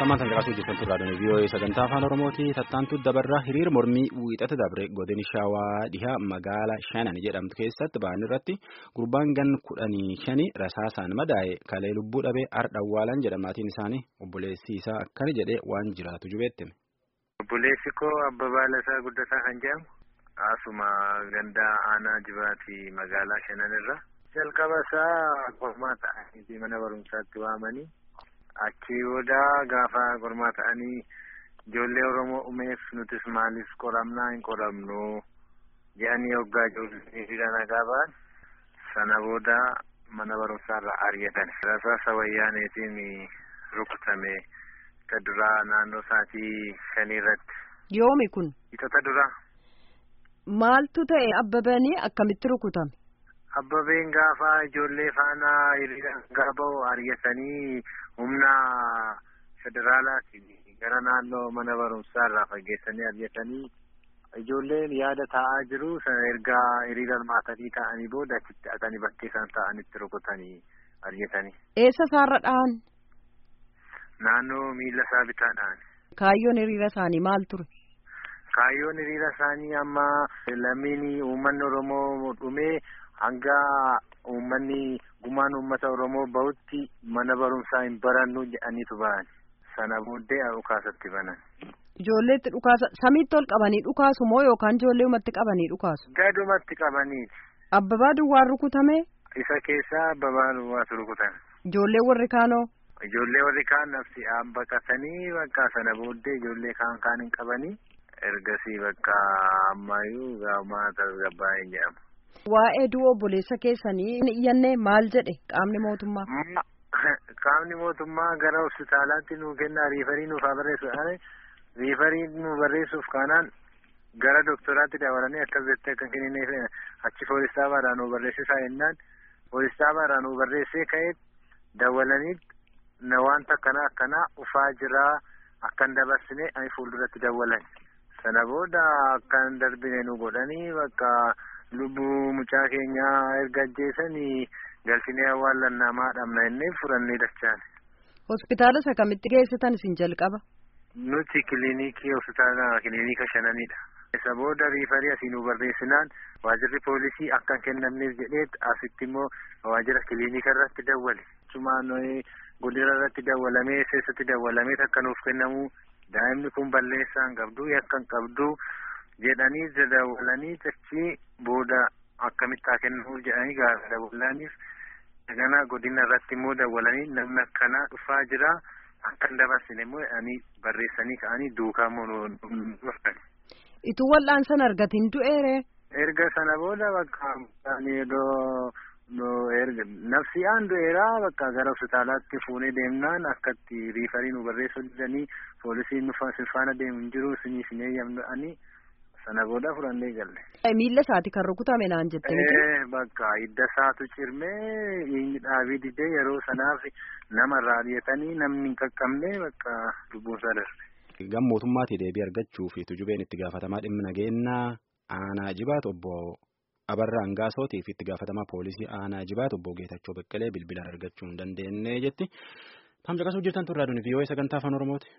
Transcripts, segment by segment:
Ammaan tan caqasuu jirtan turraa dhani VOA sagantaa afaan Oromooti tattaantu dabarraa hiriira mormii wiixata dabre godina Shawaa dhihaa magaala Shanan jedhamtu keessatti ba'an irratti gurbaan gan kudhanii shani rasaasaan madaa'e kalee lubbuu dhabee ardha awwaalan jedhamaatiin isaanii obboleessi isaa akkana jedhee waan jiraatu jubeettime. Obboleessi koo Abbabaa Lasaa Guddataa kan jedhamu asuma gandaa aanaa jibaati magaalaa Shanan irra jalqaba isaa qormaa ta'anii mana barumsaatti waamanii. Achii booda gaafa qormaa ta'anii ijoollee Oromoo umeef nutis maaliif qoramnaa hin qoramnu jedhanii hoggaa ijoollee hiriira nagaa ba'an sana booda mana barumsaarraa ari'atan. Rasaasa wayyaaneetiin rukutame isa duraa naannoo sa'aatii shanii irratti. Yoomi kun? Itota duraa. Maaltu ta'e abbabanii akkamitti rukutame? Abbabeen gaafa ijoollee faana hiriira nagaa ba'u ari'atanii humna federaalaatiin gara naannoo mana barumsaa irraa fageessanii ari'atanii ijoolleen yaada taa'aa jiru sana ergaa hiriira hirmaatanii taa'anii booda achitti haqanii bakkee isaan taa'anitti rukutanii ari'atanii. Eessa isaarra dhahan? Naannoo miila isaa bitaadhaan. Kaayyoon hiriira isaanii maal ture? Kaayyoon hiriira isaanii amma lammiin uummanni Oromoo dhumee hanga uummanni gumaan uummata Oromoo bahutti mana barumsaa hin barannu jedhaniitu bahan. Sana booddee dhukaasatti banan. Ijoolleetti dhukaasa samiitti ol qabanii dhukaasu moo yookaan ijoolleewumatti qabanii dhukaasu? Gadumatti qabaniiti. Abbabaa duwwaan rukutame? Isa keessaa abbabaa duwwaatu rukutame. Ijoollee warri kaanoo? Ijoollee warri kaan nafsi aan baqatanii bakka sana booddee ijoollee kaan kaan hin qabanii ergasii bakka ammayyuu gaamaa tasgabbaa hin jedhamu. Waa'ee du'a obboleessa keessanii hin iyyanne maal jedhe qaamni mootummaa? Qaamni mootummaa gara hospitaalaatti nu kenna riifarii nuuf haa barreessu. Riifarii nu barreessuuf kaanaan gara doktoraatti dabalanii akkas jettee akka kennineef achi poolisaavaadhaa nu barreessisaa jennaan poolisaavaadhaa nu barreessee ka'ee dawalanii na wanta akkanaa akkanaa ufaa jiraa akkan dabarsine ani fuulduratti dawalan. Sana booda akkan darbine nu godhanii bakka. lubbuu mucaa keenyaa erga ajjeesanii galfinee awwaallannamaa dhabna innee furannee dachaan. Hospitaala isa kamitti geessitan isin jalqaba? Nuti kiliinikii hospitaala kiliinika shananidha. Isa booda riifarii asii nu barreessinaan waajirri poolisii akka hin kennamneef jedhee asitti immoo waajira kiliinika irratti dawwale. Cumaan godina irratti dawwalamee keessatti dawwalamee akka nuuf kennamu daa'imni kun balleessaa hin qabdu yakka hin qabdu. jedhanii dawwalanii achi booda akkamitti haa kennuuf jedhanii gaafa dawwalaniif ganaa godina irratti immoo dawwalanii namni akkanaa dhufaa jira akka hin dabarsine immoo jedhanii barreessanii ka'anii duukaa immoo dhufan. Ituu wal'aansan argatiin du'eere. Erga sana booda bakka erga nafsi aan du'eeraa bakka gara hospitaalaatti fuunee deemnaan akkatti riifarii nu barreessuu didanii poolisiin nu faana deemu hin jiru isinii hin eeyyamanii. Sana booda furannee galle. Miilla isaati kan rukutame naan jette miti. Bakka hidda isaatu cirmee inni dhaabii didee yeroo sanaaf nama irraa ari'atanii namni hin qaqqabne bakka lubbuunsaa darbe. Gam mootummaatii deebii argachuuf tujubeen itti gaafatamaa dhimma nageenyaa aanaa jibaat obbo Abarraa Angaasootiif itti gaafatamaa poolisii aanaa jibaat obbo Geetachoo Beqqelee bilbilaan argachuu hin dandeenye jetti. Tam caqasuu jirtan turraa duni vii'oo sagantaa afaan Oromooti.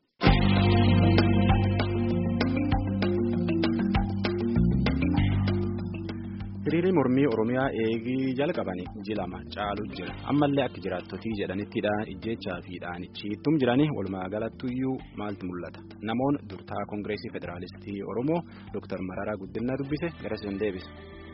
hiriirri mormii oromiyaa eegii jalqabanii jilama caalu jira ammallee akka jiraattotii jedhanittidhaan ijjechaa fi dhaanichiittum jiranii walumaa galattuyyuu maaltu mul'ata namoonni durtaa koongireesii federaalistii oromoo dooktar mararaa guddinaa dubbise gara isin deebisa.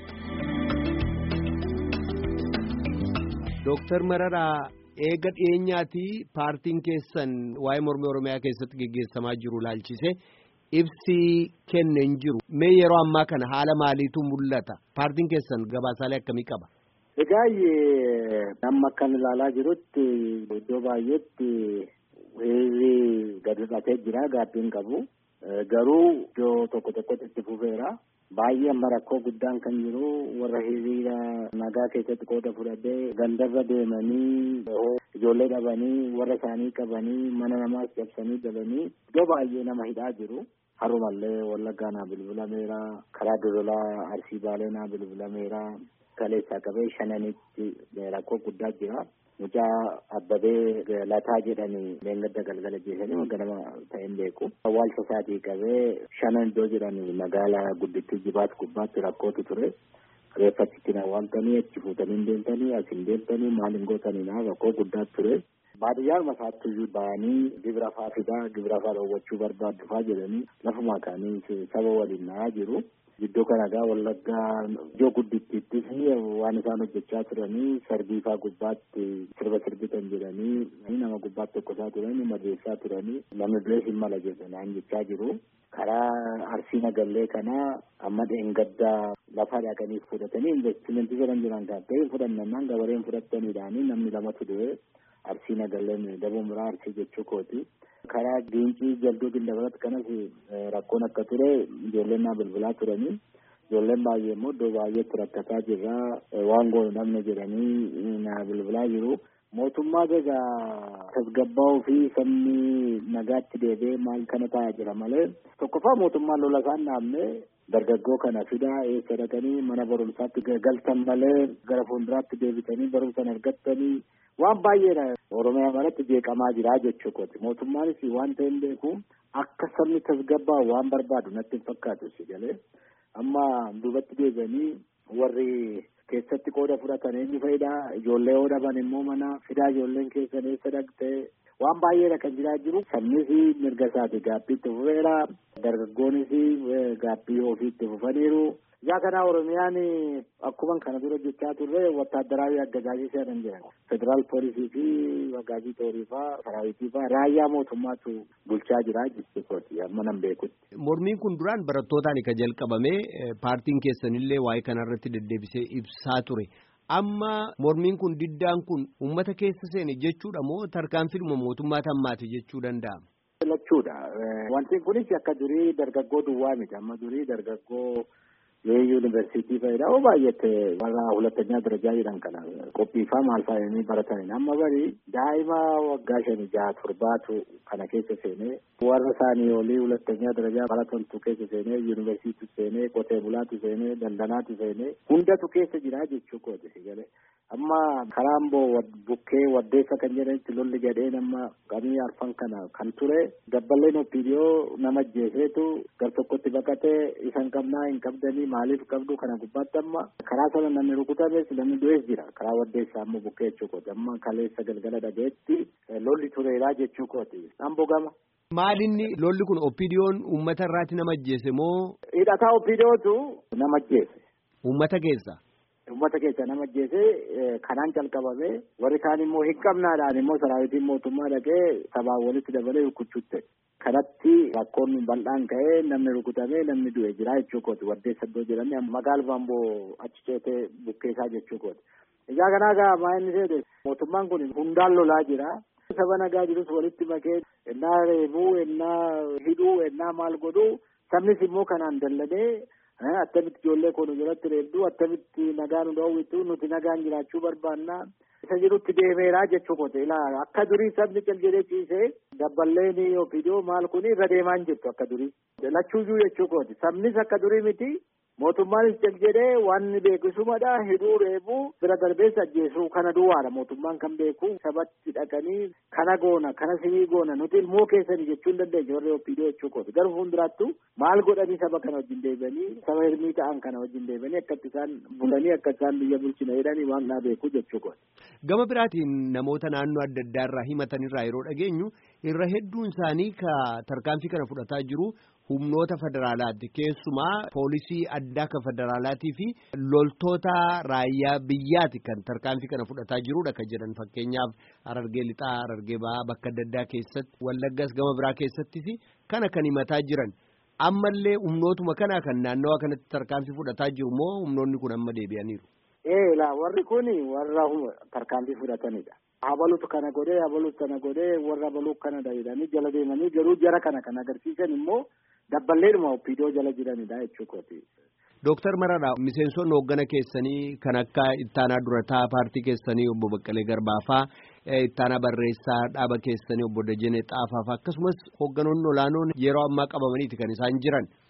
dooktar mararaa eega dhiyeenyaatii paartiin keessan waa'ee mormii oromiyaa keessatti geggeessamaa jiru laalchise. ibsii kenne hin jiru mee yeroo ammaa kana haala maaliitu mul'ata paartiin keessan gabaasaalee akkamii qaba. Egaa amma akkan ilaalaa jirutti iddoo baay'eetti hiriirri gadi dhiqatee jira gaabbiin qabu garuu iddoo tokko tokkotti itti fufeera. Baay'ee amma rakkoo guddaan kan jiru warra hiriira nagaa keessatti qooda fudhatee gandarra deemanii ijoollee dhabanii warra isaanii qabanii mana namaas cabsanii galanii iddoo baay'ee nama hidhaa jiru. Harumallee wallaggaa naa bilbilameera karaa dodolaa arsii baalee naa bilbilameera kaleessaa qabee shananitti rakkoo guddaa jira. Mucaa Abbabee Lataa jedhanii leengadda galgala jeesanii ganama ta'een beeku. Awwaalcha isaatii qabee shanan iddoo jedhanii magaalaa guddittii jibaat gubbaatti rakkootu ture. Reeffachitti awwaaltanii achi fuutanii deemtanii as hin deemtanii maal hin gootanii naa rakkoo guddaa ture. Baadiyyaa masaatti bahanii gibira faa fidaa gibira faa dhoowwachuu barbaaddu faa jedhanii lafuma kaanii saba waliin naa jiru. Iddoo kanagaa wallaggaa iddoo guddittiittis waan isaan hojjechaa turanii sarbiifaa gubbaatti sirba sirbitan jedhanii nama gubbaatti tokkosaa turanii madeessaa turanii namni birees hin mala jedhan jechaa jiru. Karaa arsii nagallee kanaa amma dheengaddaa lafa dhaqanii fudhatanii investimentii jedhan jiran kan ta'e fudhannannaan gabareen fudhataniidhaanii namni lamatu du'e arsii nagalleen daboo muraa arsii jechuu kooti. karaa diincii jalduu gindabaratti kanas rakkoon akka ture ijoolleen naa bilbilaa turanii ijoolleen baay'ee immoo iddoo baay'eetti rakkataa jirra waan goonu namni jedhanii naa bilbilaa jiru. Mootummaa egaa tasgabbaa'uu fi sabni nagaatti deebi'ee maal kana taa'aa jira malee tokkoffaa mootummaan lola isaan dhaabne dargaggoo kana fidaa eessa dhaqanii mana barumsaatti galtan malee gara fuulduraatti deebitanii barumsa argattanii waan baay'eedha oromiyaa maratti jeeqamaa jira jechuu kooti mootummaanis waan ta'e hin beeku akka sabni tasgabbaa'u waan barbaadu natti hin fakkaatu si galee amma duubatti deebi'anii warri keessatti qooda fudhatan eenyu fayidaa ijoollee yoo dhaban immoo mana fidaa ijoolleen keessan eessa dhaqxee waan baay'eedha kan jiraa jiru sabnis mirga isaati gaaffii itti fufeera dargaggoonis gaaffii ofii itti fufaniiru. Yaa kana Oromiyaan akkuma kana dura jechaa turre wattaadaraawi aggajaajii seenan jiran federaal poolisii fi aggaajii toorii faa saraawitii faa raayyaa mootummaatu bulchaa jira jechuudha amma nan beekutti. Mormiin kun duraan barattootaan kan jalqabame paartiin keessanillee waa'ee kanarratti deddeebisee ibsaa ture. Amma mormiin kun diddaan kun uummata keessa seene jechuudha moo tarkaanfiidhuma mootummaa tammaati jechuu danda'ama? Lachuudha. Wanti kunis akka durii dargaggoo duwwaa miti amma durii dargaggoo የዩኒቨርሲቲ ፈይዳ ባየት ወራ ሁለተኛ ደረጃ ይደን ከና ቆጲፋ ማልፋ የሚ በረተን አማ በሪ ዳይማ ወጋሸን ጃ ቱርባቱ ከነ ኬሰ ሴኔ ወረሳኒ ዮሊ ሁለተኛ ደረጃ በረተንቱ ኬሰ ሴኔ ዩኒቨርሲቲ ሴኔ ቆቴ ቡላቱ ሴኔ ደንደናቱ ሴኔ ሁንደቱ ኬሰ ጅራ ጀቹ ኮት ሲገለ amma karaamboo bukkee waddeessa kan jedhanitti lolli jedhee nama qamii arfan kana kan ture dabballeen opiidiyoo nama ajjeeseetu gar tokkotti baqatee isan qabnaa hin qabdanii maaliif qabdu kana gubbaatti amma karaa sana namni rukutames namni du'ees jira karaa waddeessaa ammoo bukkee jechuu kooti amma kaleessa galgala dhageetti lolli tureeraa jechuu kooti amboo gama. Maalinni lolli kun opiidiyoon uummata irraati nama ajjeese moo? Hidhataa opiidiyootu nama ajjeese. Uummata keessa. Uummata keessa nama ajjeese kanaan calqabame warri kaan immoo hin qabnaadhaan immoo saraawitiin mootummaa dhaqee sabaan walitti dabalee rukuchuutte. Kanatti rakkoon bal'aan ka'ee namni rukutamee namni du'e jira jechuu kooti waddeessa iddoo jedhamee magaala baamboo achi ceetee bukkeessaa jechuu kooti. Ijaa kanaa gaa maa inni seete mootummaan kun hundaan lolaa jira. Saba nagaa jirus walitti makee ennaa reebuu ennaa hidhuu ennaa maal godhuu sabnis immoo kanaan dallanee attamitti ijoollee koo nu jalatti reebduu attamitti nagaa nu dhoowwitu nuti nagaan jiraachuu barbaanna isa jirutti deemeeraa jechuu kote ilaa akka durii sabni cal jedhee ciisee dabballeen ofiidoo maal kun irra deemaa hin jirtu akka durii lachuuyyuu jechuu kooti sabnis akka durii miti mootummaanis cal jedhee waan beekisumadha hidhuu reebuu bira darbeessa ajjeesuu kana duwwaadha mootummaan kan beeku sabatti dhaqanii kana goona kana sinii goona nuti ilmoo keessanii jechuu hin dandeenye warri ofiidoo jechuu kooti garuu fuulduraattu maal godhanii saba kana wajjin deebi'anii saba hirmii ta'an kana wajjin deebi'anii akkatti isaan bulanii akka isaan biyya bulchina jedhanii waan naa beeku jechuu kooti. Gama biraatiin namoota naannoo adda addaa irraa himatanirraa yeroo dhageenyu irra hedduun isaanii ka tarkaanfii kana fudhataa jiru humnoota federaalaati keessumaa poolisii addaa kan federaalaatii fi loltoota raayyaa biyyaati kan tarkaanfii kana fudhataa jirudha kan jedhan fakkeenyaaf Harargee lixaa Harargee ba'aa bakka adda addaa keessatti wallaggas gama biraa keessattis kana kan himataa jiran ammallee humnootuma kana kan naannawaa kanatti tarkaanfii fudhataa jiru moo humnoonni kun amma deebi'aniiru. Ee laa warri kun warra tarkaanfii fudhatanidha. Habaluutu kana godhee habaluutu kana godhee warra habaluu kana jedhanii jala deemanii garuu jara kana kan agarsiisan immoo dabballeedhuma opiidoo jala jiranidha jechuukooti. Dooktar Mararaa miseensonni hooggana keessanii kan akka ittaanaa durataa paartii keessanii obbo Baqqalee Garbaafaa ittaanaa barreessaa dhaaba keessanii obbo Dajenee Xaafaafaa akkasumas hoogganoonni olaanoon yeroo ammaa qabamaniiti kan isaan jiran.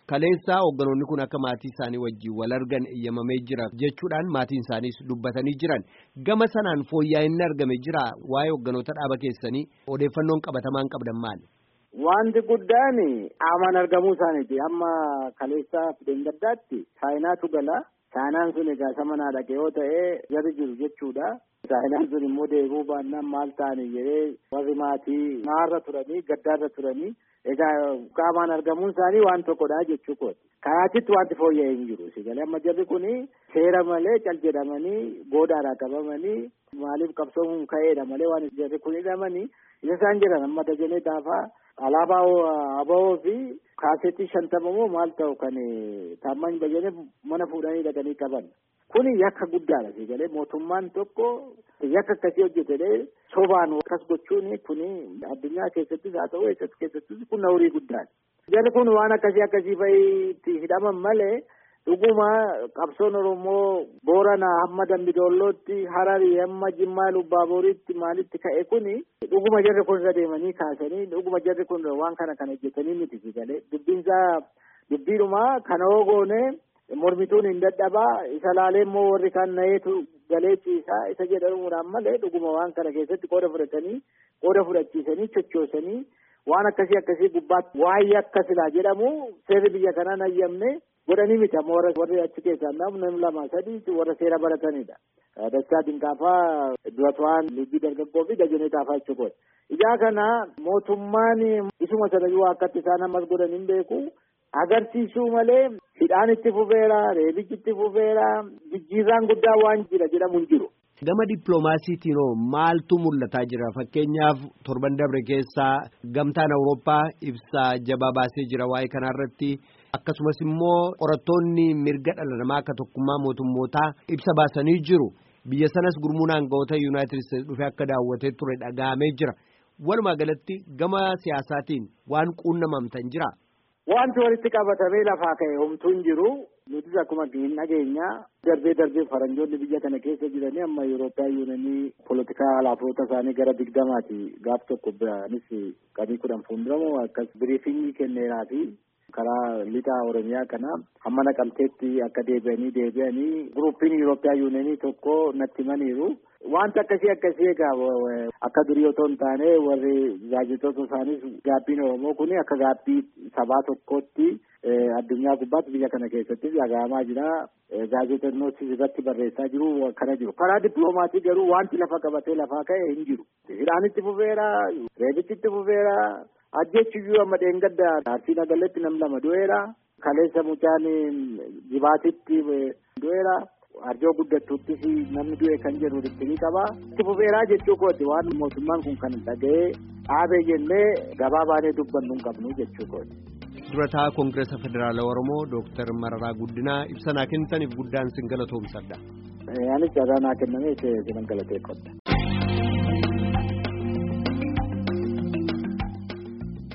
Kaleessaa hoogganoonni kun akka maatii isaanii wajjin wal argan eeyyamamee jira jechuudhaan maatiin isaaniis dubbatanii jiran. Gama sanaan fooyya'inni argame jira waa'ee hoogganoota dhaaba keessanii odeeffannoon qabatamaan qabdan maali? Wanti guddaan qaamaan argamuu isaaniiti. Amma kaleessaa fideen gaddaatti saayinaatu gala. Saayinaan sun egaa isa manaa dhaqe yoo ta'e jarri jiru jechuudha. Saayinaan sun immoo deebuu baannaan maal ta'anii jedhee warri maatii naarra turanii gaddaarra turanii egaa qaamaan argamuun isaanii waan tokkodha jechuu kooti. Karaatitti wanti fooyya'ee hin jiru. Sigalee amma jarri kuni seera malee cal jedhamanii goodaadhaa qabamanii maaliif qabsoomuun ka'eedha malee waan jarri kun hidhamanii isa isaan jedhan amma dajanee taafaa alaabaa abawoo fi kaasetii shantama moo maal ta'u kan taamman bayyane mana fuudhanii dhaqanii qaban. Kuni yakka guddaadha sigalee mootummaan tokko yakka akkasii hojjetee sobaan akkas gochuun kuni addunyaa keessattis haa ta'u eessatti keessattis kun horii guddaadha. Jarri kun waan akkasii akkasii fa'iitti hidhaman malee dhuguma qabsoon Oromoo Boorana hamma Dambidoollootti Hararii hamma Jimmaa Lubbaaboriitti maalitti ka'e kuni dhuguma jarri kun irra deemanii kaasanii dhuguma jarri kun waan kana kan hojjetanii miti sigalee dubbiinsaa dubbiidhuma kana hoo goone mormituun hin dadhabaa isa laalee immoo warri kan na'eetu galee ciisaa isa jedhamuudhaan malee dhuguma waan kana keessatti qooda fudhatanii qooda fudhachiisanii chochoosanii waan akkasii akkasii gubbaatti waa'ee akka silaa jedhamu seerri biyya kanaan hayyamne godhanii miti amma warra warri achi keessaa namni lama sadii warra seera baratanidha. Dachaa Dinqaafaa Duratwaan Liigii Dargaggoo fi Dajanee Taafaa jechuudha. Ijaa kana mootummaan isuma sanayyuu akkatti isaan ammas godhan hin beeku. Agarsiisuu malee hidhaan itti fufeera, reebichi itti fufeera, jijjiirraan guddaa waan jira jedhamu hin jiru. Gama dippiloomaasiitiin hoo maaltu mul'ataa jira? Fakkeenyaaf torban dabre keessaa gamtaan Awurooppaa ibsa jabaa baasee jira waa'ee kanarratti. Akkasumas immoo qorattoonni mirga dhala namaa akka tokkummaa mootummootaa ibsa baasanii jiru. Biyya sanas gurmuun aangawoota Yuunaayitid Isteetsi dhufee akka daawwatee ture dhaga'amee jira. Walumaa galatti gama siyaasaatiin waan quunnamamtan jira. Wanti walitti qabatamee lafaa ka'e homtuu hin jiru. Nutis akkuma hin dhageenya darbee darbee faranjoonni biyya kana keessa jiranii amma Yurooppiyaan yuunanii poolitikaa alaafoota isaanii gara digdamaati gaaf tokko biraanis qanii kudhan fuulduramu akkas biriifingii kenneeraa fi karaa lixa Oromiyaa kana hamma naqamteetti akka deebi'anii deebi'anii guruupiin Yurooppiyaan yuunanii tokko natti himaniiru. Wanta akkasii akkasii egaa akka durii otoo hin taane warri gaazexoota isaanis gaabbiin Oromoo kun akka gaabbii sabaa tokkootti addunyaa gubbaatti biyya kana keessattis dhaga'amaa jira. Gaazexeessonnis irratti barreessaa jiru kana jiru. Karaa dippiloomaatii garuu wanti lafa qabatee lafaa ka'e hin jiru. Hidhaan itti fufeera, reebichi itti fufeera, ajjechuyyuu amma dheengadda Arsii Nagaleetti nam lama du'eera. Kaleessa mucaan jibaatitti du'eera. Arjoo guddattuuttis namni du'e kan jedhu itti qaba. Itti fufeeraa jechuu kooti waan mootummaan kun kan dhaga'ee dhaabee jennee gabaa baanee dubbannu hin qabnu jechuu kooti. Durataa Koongireesa Federaala Oromoo Dooktar Mararaa Guddinaa ibsanaa kennitaniif guddaan sin galatoomsadha. Anis carraa naa kenname sinan galateeffadha.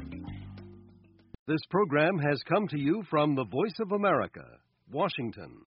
This program has come to you from the Voice of America, Washington.